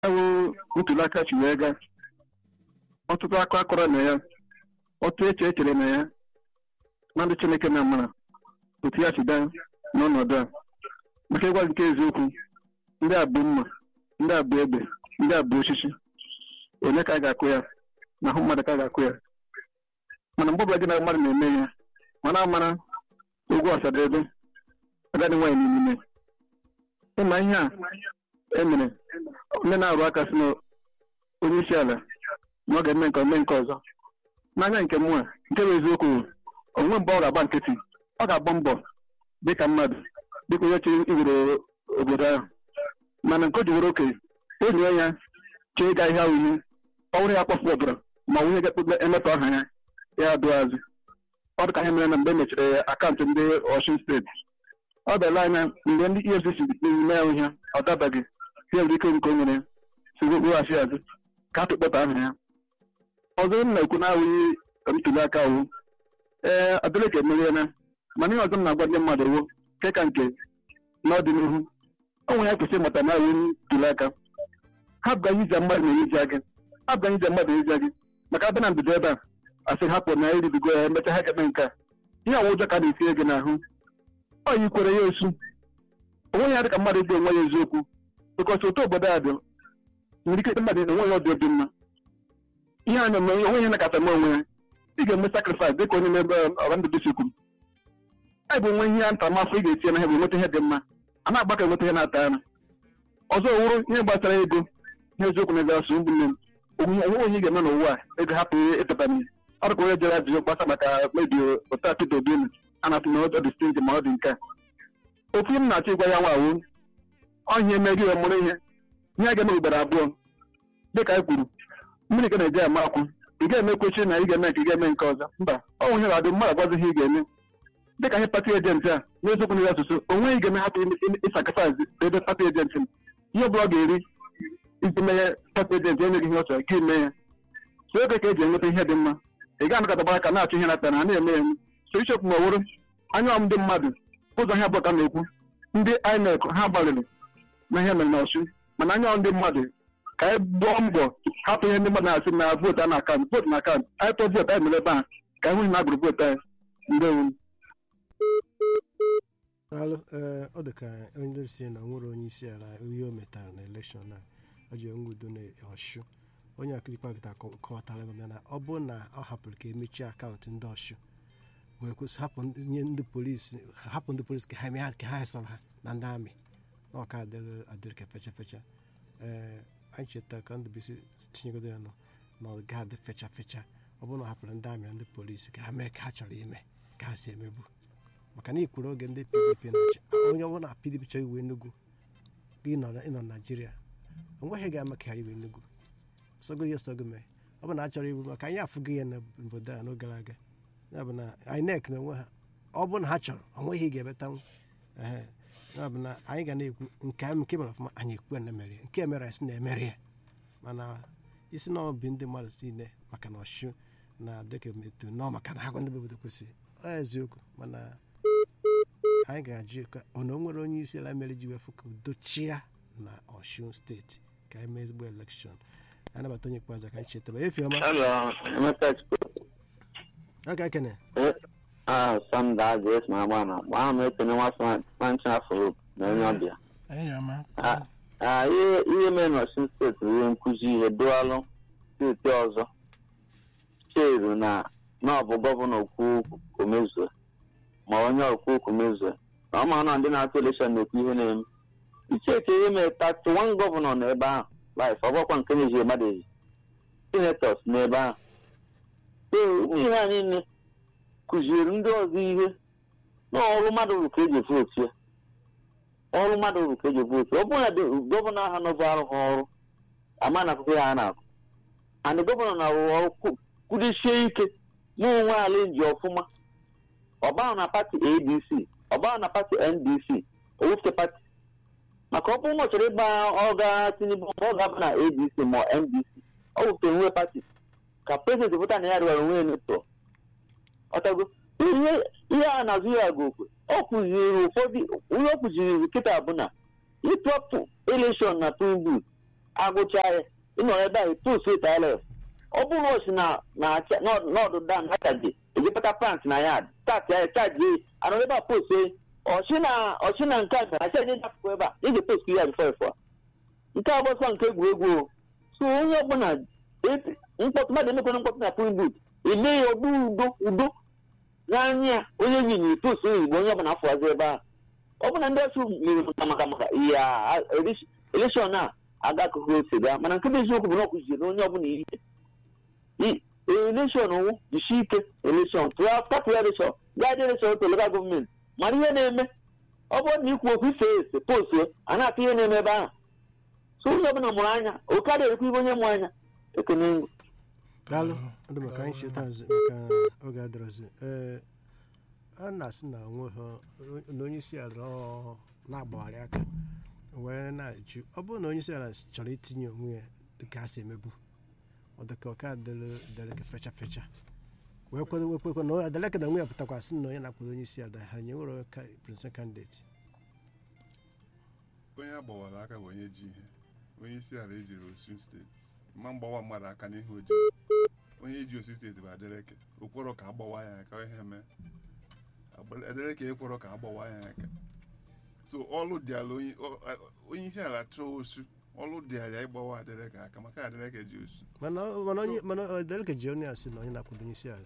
ewu ntuli aka chi wee gaa ọtụtụ akụ akọrọ na ya ọtụ eche echere na ya na ndị chineke na amara otu ya si daa n'ọnọdụ a maka ịgwa nke eziokwu ndị a bụ mma ndị a bụ egbe ndị a bụ osisi onye ka a ga-akụ ya na ahụ mmadụ ka a ga-akụ ya mana mgbe ọbụla gị na mmadụ na-eme ya mana amara ogwu ọsadebe agadi nwaanyị n'ime ịma ihe a emere ndị na-arụ aka si na onye isi ala na ọ ga-eme nke ome nke ọzọ n'anya nke mụ a nke bụ eziokwu onwe mgbe ọ ga-agba nkịtị ọ ga-agba mbọ dịka mmadụ dịka onye chịrị iwere obodo ahụ mana nke o ji were okenye enyi ya chee ịga ihe ahụ ihe ọ bụrụ ya kpọfu ọbara ma nwunye ga-ekpekpe emetọ aha ya ya adụ azụ ọ dị ka ihe mere na mgbe e mechiri akaụntụ ndị Ọshun steeti ọ bịala anya mgbe ndị EFCC na-eme ya ihe ọ dabaghị ya nwere ike nke o nwere si weghachi azụ ka a tụkpọta aha ya ọzọ m na-ekwu na-awụghị ntuli aka wụ ee Adeleke emeriela mana ihe ọzọ m na-agwa ndị mmadụ wo nke ka nke n'ọdịnihu ọ nwere ya kwesịrị ịmata na awụ ntuli aka ha bụ anyị ije mmadụ na-eyizi gị ha bụ anyị ije mmadụ na-eyizi gị maka abịa na mbido ebe a asị hapụ na iribigo ya emecha ha ga-eme nke a ihe ọwụ ụjọ ka na-etinye gị n'ahụ ọ yikwere ya osu onwe ya dị ka mmadụ ịgba onwe ya eziokwu bụkọsi otu obodo a dị nwere ike ịkpe mmadụ na onwe ya ọdị obi mma ihe a na-eme onwe ihe na-akata m onwe ya ị ga-eme sakrifis dịka onye na-ebe ọra ndụ dịsikwu a bụ onwe ihe ya ntaramahụhụ ị ga-etinye na ha bụ enweta ihe dị mma a na-agba ka enweta ihe na-ata ara ọzọ wụrụ ihe gbasara ego ihe eziokwu na gasụ ụmụnne m onwe onye ị ga-eme n'ụwa a ego hapụ ịpụta n'ihe ọ dịka onye jere ajụjụ gbasa maka mmebi otu Peter Obi a na-atụ na ọ dị steeti ma ọ dị nke a okwu m na-achọ ịgwa ya nwa awụ ọhịa emeghị ya mụrụ ihe ihe a ga-eme ugboro abụọ dịka anyị kwuru mmiri ka na-eji ama akwụ ị ga-eme kwechi na ị ga-eme nke ị ga-eme nke ọzọ mba ọ nwụ ihe ga-adị mmadụ agwazi ihe ị ga-eme dịka ihe pati ejenti a n'eziokwu na asụsụ onwe ị ga-eme hapụ ịsakrifis ebe pati ejenti m ihe ọbụla ọ ga-eri iji mee pati ejenti enyeghị ihe ọ chọrọ ka ime ya so ebe ka eji enweta ihe dị mma ị ga-anakọtaba aka na-achọ ihe na-ata na ha na-eme eme so ichekwu ma ọwụrụ anya ndị mmadụ ụzọ ihe abụọ ka na-ekwu ndị INEC ha gbalịrị na ihe mere na Ọsụ mana anya ndị mmadụ ka anyị gbụọ mbọ hapụ ihe ndị mmadụ na-asị na vootu a na akaụntụ vootu na akaụntụ anyị tụọ vootu anyị mere ebe a ka anyị hụ na agbụrụ vootu anyị ndewo daalụ ee ọ dị ka onye si na nwere onye isi ala ihe o metara na elekshọn a o ji nwudo na ọshụ onye akụjikwa gịta kọwatara gị na ọ bụrụ na ọ hapụrụ ka emechie akaụntụ ndị ọshụ were kwesị hapụ nye ndị polisi hapụ ndị polisi ka ha mee ka ha sọrọ ha na ndị amị na ọka adịrị adịrị ka fecha fecha ee anyị cheta ka ndụbisi tinyegodo ya nọ na ọ ga-adị fecha fecha ọ bụrụ na ọ hapụrụ ndị amị na ndị polisi ka ha mee ka ha chọrọ ime ka ha si emebu maka na ikwuru oge ndị pdp na-achị onye ọbụla na pdp chọrọ iwe nnukwu ịnọ na naijiria onweghị ga-ama ka iwe nnukwu sogo ya sogo mee ọ bụ na a chọrọ iwu maka anyị afụgo ya n'obodo a n'oge gara aga ya bụ na INEC na onwe ha ọ bụ na ha chọrọ onweghị ga-ebetanwu ee ya bụ na anyị ga na-ekwu nke nke mere ọfụma anyị ekwu na mere nke mere anyị sị na emere ya mana isi na obi ndị mmadụ niile maka na ọchụ na dịka etu nọ maka na ha gwa ndị obodo kwesịrị ọ eziokwu mana anyị ga-ajụ ka ọ na o nwere onye isi ala mere ji wefu ka udo chia na Ọshun steeti ka anyị mee ezigbo elekshọn anabata onye ikpeazụ ka anyị chetara efi ọma aka ekene sanda jes ma agba na agba ahụ m ekene nwa manchi afro na onye ọbịa ihe mere na Ọshun steeti bụ ihe nkụzi ihe dụalụ steeti ọzọ cheru na na ọ bụ gọvanọ okwu omezue ma onye okwu okwu mezue na ọ ma na ndị na-atụ elekshọn na-ekwu ihe na-eme icheke ihe mere tati wan gọvanọ nọ ebe ahụ laif ọgbakwa nke na-eji mmadụ eji senetọs n'ebe ahụ ee ụmụ ihe a niile kụziere ndị ọzọ ihe na ọrụ mmadụ ruru ka eji vootu ya ọrụ mmadụ ruru ka eji vootu ọ bụrụ na gọvanọ ahụ nọbụ arụ ha ọrụ ama na akụkọ ya ha na-akụ andị gọvanọ na-arụ ọrụ kwudisie ike na onwe ala ji ọfụma ọbahụ na pati adc ọbahụ na pati ndc owufute pati maka ọ bụrụ na ọ chọrọ ịgba ọga tinubu ma ọ ga-aba na adc ma ndc ọ wufute nwe pati ka prezidenti pụta na ya rịwara onwe netọ ọtago ihe a na-azụ ya ga okwe ọ kụziri ụfọdụ ihe ọ kụziri kịta bụ na ịtọpụ elekshọn na tinubu agụcha ya ịnọ ebe ahụ post tls ọ bụrụ o si na na n'ọdụda na akaji ejipụta pant na ya tat ya chaji anọ ebe a post ọchị na ọchị na nke a gara achaji dapụkwa ebe a ị ga-post ya bifo ifo nke a gbọsọ nke egwuregwu o. so onye ọbụla eti- mkpọtụ mmadụ emekwana mkpọtụ na pul but eme ya ọdụ udo udo n'anya onye win post igbo onye ọbụla afọwazi ebe ahụ ọ bụ na ndị ọchụ mere maka maka maka ya elekshọn a agakụghị ose gaa mana nke bụ eziokwu bụ na ọ kụziri na onye ọbụla ihe I- elekshọn wụ jisi ike elekshọn tụọ tapụ ya elekshọn gaa dị elekshọn otu lokal gọọmenti mara ihe na-eme ọ bụrụ na ikwu okwu ife ese postuo a na-atụ ihe na-eme ebe ahụ so onye ọbụla mụrụ anya o karịa ekwu ibe onye mụ anya ekene ngụ daalụ Daalụ. ndị maka anyị Daalụ. cheta azụ maka oge adịrọzi ee a na-asị na onwe ha na onye isi ala ọ na-agbagharị aka wee na-ajụ ọ bụrụ na onye isi ala chọrọ itinye onwe ya dịka a si emebu ọ dịka ọka dere ka fecha fecha wee kwado wee kwekwe na adeleke na onwe ya pụtakwa sị na onye na-akwado onye isi ala ha nye nwere president candidate onye agbawara aka bụ onye ji ihe onye isi ala ejiri osun steeti ma mgbawa mmadụ aka n'ihu ojii onye ji osun steeti bụ adeleke okporo ka agbawa ya aka ihe mee Agba- adeleke ekworo ka agbawa ya aka so ọlụ dịala onye ọ- onye isi ala chọọ osu ọlụ dịala ya ịgbawa adeleke aka maka adeleke ji osu mana mana onye mana adeleke ji onye asị na onye na-akwado onye isi ala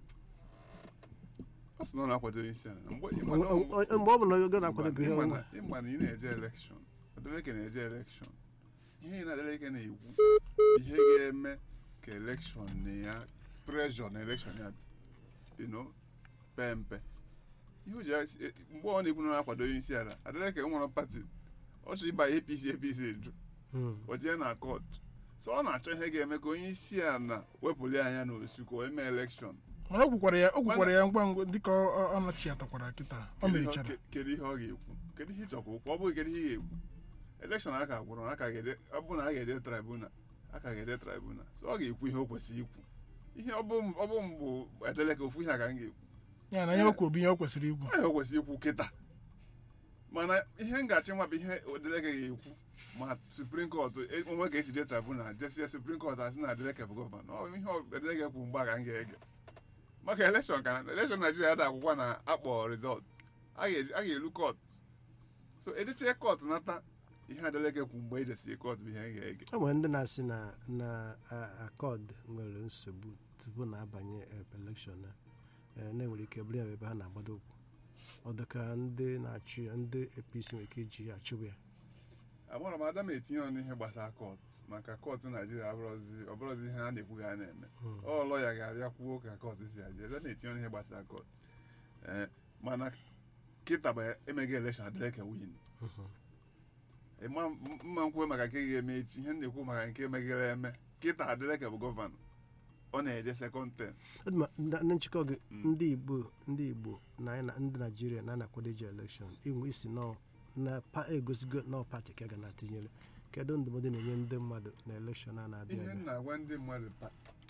ọ sị na ọ na-akwado onye isi ala mgbe mgbe ọ bụ na onye na-akwado gị ihe ọnwa ịma na ị na-eje elekshọn adeleke na-eje elekshọn ihe ị na adeleke na-ekwu ihe ga-eme ka elekshọn na ya preshọ na elekshọn ya you know, pee mpe ihe o ji asị- e- mgbe ọ na-ekwu na ọ na-akwado onye isi ala adeleke nwere pati ọ chọrọ ịba apc apc jụ Hmm. o jee na kọt so ọ na-achọ ihe ga-eme ka onye isi ala wepụli anya n'osu ka o mee elekshọn mana o kwukwara ya o kwukwara ya ngwa ngwa dịka ọ- ọ- ọ nọchiatakwara kịta ọ Kedu ihe ọ- merichara ke- kedu ihe ọ ga-ekwu kedu ihe ịchọkwa okwu ọ bụghị kedu ihe ị ga-ekwu elekshọn aka gwụrụ aka ga-ede ọ bụ na a ga-ede tribunal aka ga-ede tribunal so ọ ga-ekwu ihe o kwesịrị ikwu ihe ọ bụ ọ bụ mbụ edeleka ofu ihe a ka m ga-ekwu ya na ihe o kwuru bụ ihe o kwesịrị ikwu ihe o kwesịrị ikwu kịta mana ihe ngachi nwa bụ ihe odeleke ga-ekwu ma suprim kọt onwe ka esi je tribunal jesie suprim kọt asị na adeleke bụ gọvanọ ọ bụ ihe odeleke kwuru mgbe a ka m ga-ege maka elekshọn ka elekshọn naijiria da akwụkwọ na akpọ rizọt a ga-eji- a ga-elu kọt so ejeche kọt nata ihe adeleke kwu mgbe ejesie kọt bụ ihe m ga-ege o nwere ndị na-asị na na a- akọd nwere nsogbu tupu na-abanye eh, elekshọn a eh, na-enwere ike bụrụ ya ebe ha na-agbado ụkwụ ọ dịka ndị na-achụ ya ndị apc nwere ike iji ya achụwa ya agbara m ada m etinye ọnụ ihe gbasara kọt maka kọt naijiria abụrụzi ọbụrụzi ihe a na-ekwu ga a na-eme ọ lọya ga-abịa kwuo ka kọt si abịa ada na-etinye ọnụ ihe gbasara kọt ee mana kịta bụ emeghị elekshọn adeleke win Mhm. ịma mma nkwuo maka nke ga-eme echi ihe m na-ekwu maka nke meghere eme kịta adeleke bụ gọvanọ ọ na-eje sekọnd tem Ọ dị ma na na nchịkọ gị Mm. ndị igbo ndị igbo na anyị na ndị naijiria na anakwado iji elekshọn inwe isi nọ na pa egosigo nọ pati ka a ga na-atinyere kedu ndụmọdụ na-enye ndị mmadụ na elekshọn a na-abịa ihe m abịa na-agwa ndị mmadụ taa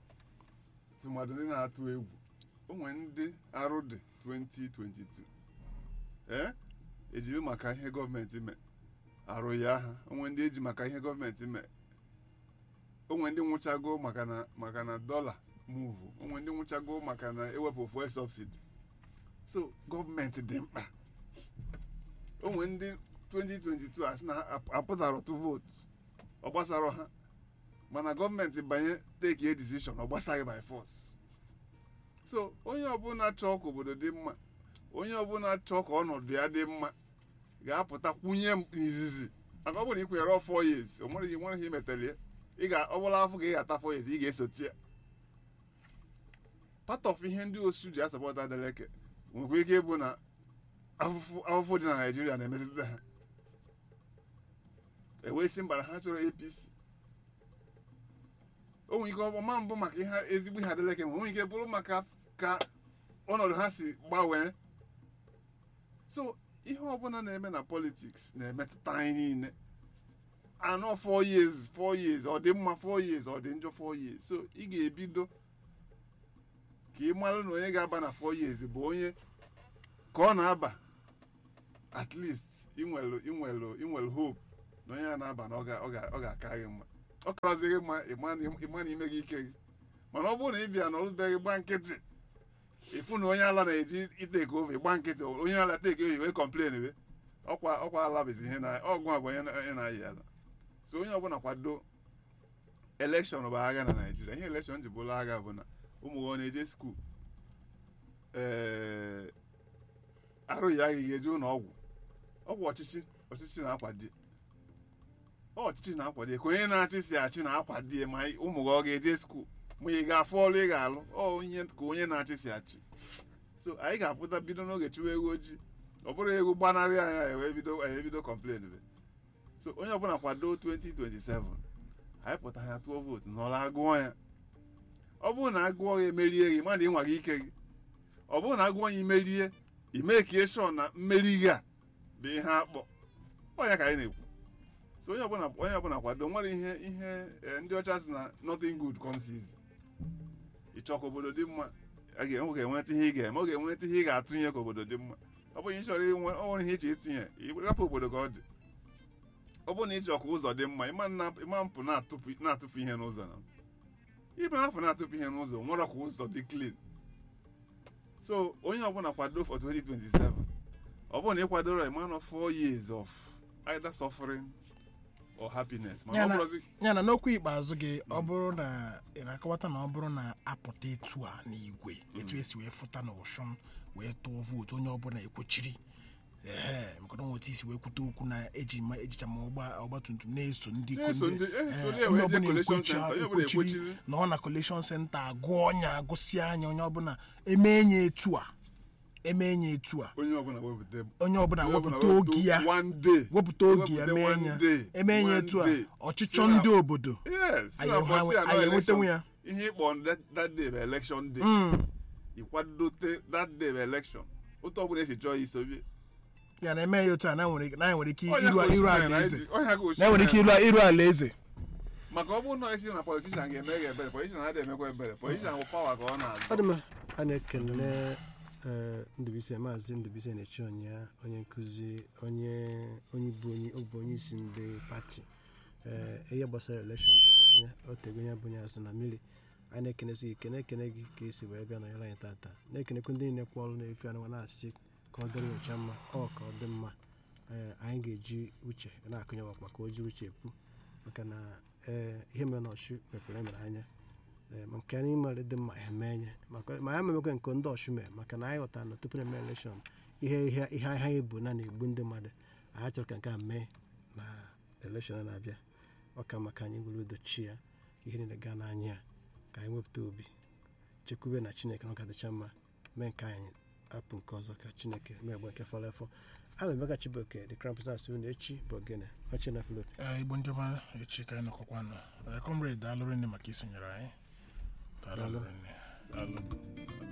tụmadụ ndị na-atụ egwu o nwere ndị arụ dị 2022 ee ejiri maka ihe gọọmenti mee arụ ya ha o nwere ndị eji maka ihe gọọmenti mee o nwere ndị nwụchago maka na maka na dọla muvu o nwere ndị nwụchago maka na ewepụ fuel subsidi so gọọmenti dị mkpa o nwere ndị 2022 a sị na ha apụtara otu vootu ọ gbasara ha mana gọọmenti banye take a decision ọ gbasaghị by force so onye ọbụla chọọ ka obodo dị mma onye ọbụla chọọ ka ọnọdụ ya dị mma ga-apụta kwunye m n'izizi maka ọ bụrụ na ị kwenyere ọ four years o nwere ihe nwere ihe imetara ya ị ga ọ bụla afọ ka ị ga-ata four years ị ga-esoti ya part of ihe ndị osu ji asapọta adeleke nwekwa ike ịbụ na afụfụ afụfụ dị na naijiria na-emetụta ha ewee si mba na ha chọrọ apc o nwere ike ọma mbụ maka ihe ezigbo ihe adeleke ma o nwere ike bụrụ maka ka ọnọdụ ha si gbanwee so ihe ọbụla na-eme na politiks na-emetụta anyị niile anọ four years four years ọ dị mma four years ọ dị njọ four years so ị ga-ebido ka ị mara na onye ga-aba na four years bụ onye ka ọ na-aba at least inwelu inwelu inwelu hope na onye a na-aba na ọ ga- ọ ga- ọ ga-aka gị mma ọ karọzighị mma ịma na- ịma na ime gị ike gị mana ọ bụrụ na ị bịa n'ọlụbeghị gba nkịtị ịfụ na onye ala na-eji iteke ofe gba nkịtị onye ala teke oyi wee kọmplen we ọkwa ọkwa ala bụzi ihe na ọgụ agwa onye na- onye na-ayị ala so onye ọbụla kwado elekshọn bụ agha na naijiria ihe elekshọn ji bụrụ agha bụ na ụmụ gị ọ na-eje skuul ee arụghị aghịghị eje ụlọ ọgwụ ọgwụ ọchịchị ọchịchị na-akwado ọ ọchịchị na-akwado ka onye na-achị si achị na-akwado ma ụmụ gị ọ ga-eje skuul ma ị ga-afụ ọrụ ị ga-alụ ọ ihe ka onye na-achị si achị so anyị ga-apụta bido n'oge chụwa ego ojii ọ bụrụ ego gbanarị anya ya wee bido anyị ebido kọmplen be so onye ọbụla kwado 2027 anyị pụta ya tụọ vootu n'ọrụ agụọ ya ọ bụrụ na agụọ ya emerie gị mana ịnwa gị ike gị ọ bụrụ na agụọ ya imerie ime ka shọ na mmeri gị a bụ ihe akpọ ọ ya ka anyị na-ekwu so onye ọbụla onye ọbụla kwado nwere ihe ihe eh, ndị ọcha si na nothing good comes easy ịchọ ka obodo dị mma a ga- ọ ga-enweta ihe ị ga-eme ọ ga-enweta ihe ị ga-atụnye ka obodo dị mma ọ bụghị ịchọrọ inwe ọ nwere ihe iche itinye rapụ obodo ka ọ dị ọ bụrụ na ịchọ ka ụzọ dị mma ịma nna- ịma mpụ na-atụpụ na-atụfu ihe n'ụzọ na ịma afọ na-atụpụ ihe n'ụzọ nwere ka ụzọ dị clean so onye ọbụla kwado for 2027 ọ bụrụ na ị kwadoro a man of four years of either suffering or happiness mana Ya ọ na- bụrụzi ya na n'okwu ikpeazụ gị ọ bụrụ na ị na-akọwata na ọ bụrụ na apụta etu a n'igwe etu esi wee fụta na ụshụm wee tụọ vootu onye ọbụla ekwochiri ehe maka na otu isi wee kwute okwu na eji ma ejicha ma ọgba ọgbatumtum na-eso ndị na-eso ndị- ndị eh, eso onye na-ewe je ọbụla collection ekwochi- center onye ọbụla ekwochiri ekwochiri na ọ na collection center agụọ ọnya agụsị anya onye ọbụla eme enye etu a eme enye etu a onye ọbụla wepụta onye ọbụla onye ọbụla wepụta oge ya one day wepụta oge ya Wepụta mee one ya day, eme enye one etu a day. ọchịchọ Si na- ndị obodo yes si anyị na enwe- mbọsị a, no anyị enwetenwu election. ya ihe ịkpọ that, that day bụ election day Mm. ịkwadote that day bụ election otu ọbụla esi chọọ isobi ya na eme ya otu a na nwere na nwere ike Ọnya iru ka iru Osimhen ala eze na-eji- ọnya ka na nwere ike Osimhen- iru iru ala eze maka ọ bụrụ na esi na politishan ga-eme gị ebere politishan adịghị emekwa ebere politishan bụ pawa ka ọ ọ na-azụ dị mma a na-ekele ee, ndụbụisi maazị ndụbụisi na-echi ọnya onye nkụzi onye onye bụ onye ọ bụ onye isi ndị pati ee ihe gbasara elekshọn doro ya anya o tego onye bụ onye asị na mmiri a na-ekenesi gị kene ekene gị ka esi wee bịa nọnyere anyị tata na-ekenekwa ndị niile kwa ọrụ na-efe anụ na-asị ka ọ dịrị ụcha mma ọ ka ọ dị mma ee anyị ga-eji uche na-akụnye ọkpa ka o jiri uche pu maka na ee ihe mere na ọchụ mepere emere anya ee ma nke anyị mere dị mma eme nye maka ma ya memekwa nke ndị ọchụ mee maka na anyị ghọtara na tupu na eme elekshọn ihe ihe ihe ha ebu na na-egbu ndị mmadụ anyị chọrọ ka nke a mee na elekshọn na-abịa ọ ka maka anyị were udo chi ya ka ihe niile gaa n'anya ya ka anyị wepụta obi chekwube na chineke na ọ ga-adịcha mma mee nke anyị apụ nke ọzọ ka chineke mee egbe nke fọrọ efọ ama emeka chibuoke the crown prince asị unu echi bụ ogene ọchị na filip Ee, igbo ndị ọma echi ka anyị nọkọkwa nọ comrade daalụrụ nne maka isonyere anyị daalụ Daalụ. nne daalụ